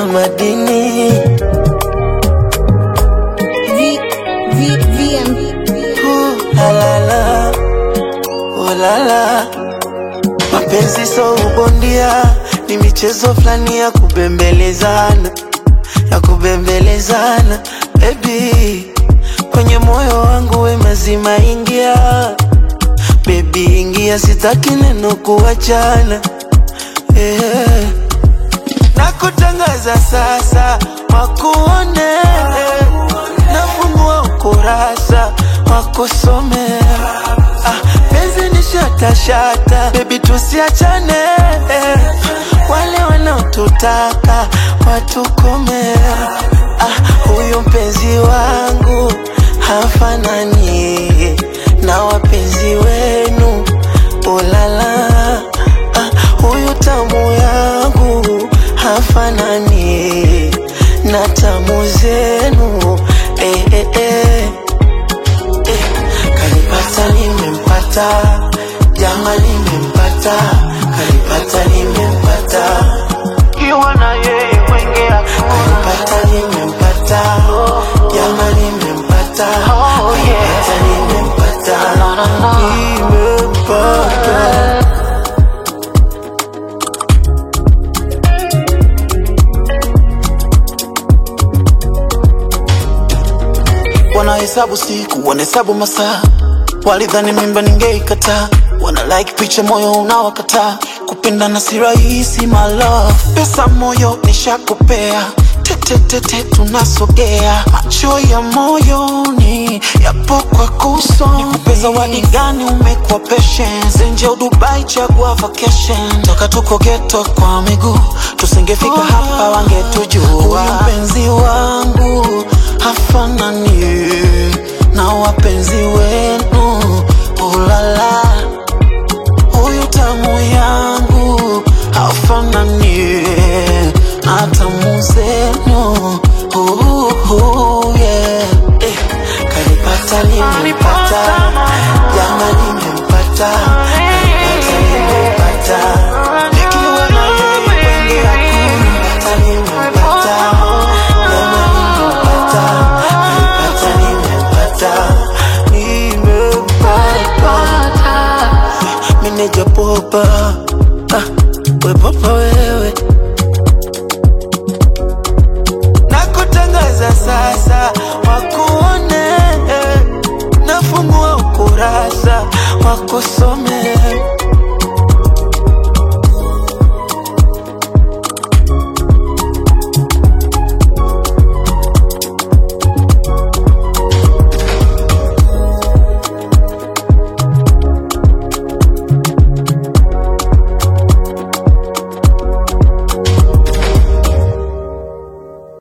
madini V, V, VM. Uh, la la la, oh la la. Mapenzi so ubondia, ni michezo fulani ya kubembelezana, ya kubembelezana. Baby, kwenye moyo wangu we mazima ingia, baby ingia, sitaki neno kuachana yeah. Nakutangaza sasa, wakuone nafungua ukurasa wakusome. Ah, penzi ni shata shata, baby tusiachane. Wale wanaotutaka watukome. Ah, huyu mpenzi wangu hafanani na wapenzi wenu. Ulala, ah, huyu tamu yangu hafanani na tamu zenu. Eh, eh, eh. Eh, kanipata nimempata, jama nimempata, kanipata nimempata, kiwa na yeye mwenge kanipata nimempata, jama nimempata, kanipata nimempata, nimempata. wanahesabu siku wanahesabu masaa walidhani mimba ningeikataa wana like picha moyo unawakataa kupendana si rahisi my love pesa moyo nishakupea tetetete tunasogea macho ya moyoni yapo kwa kuso nikupe zawadi gani umekuwa patience nje au dubai chagua vacation toka tuko geto kwa miguu tusingefika hapa wangetujua huyu mpenzi wangu hafanani na wapenzi wenu ulala huyu tamu yangu hafanani na tamu zenu Uhu, yeah. Eh, kanipata nimempata, jama nimempata, kanipata nimempata, nikiwa na yeye kwenge hakuna. Kanipata nimempata, jama nimempata, kanipata nimempata. Meneja popa, ah, we popa wewe nakutangaza sasa, wakuone, nafungua ukurasa wakusome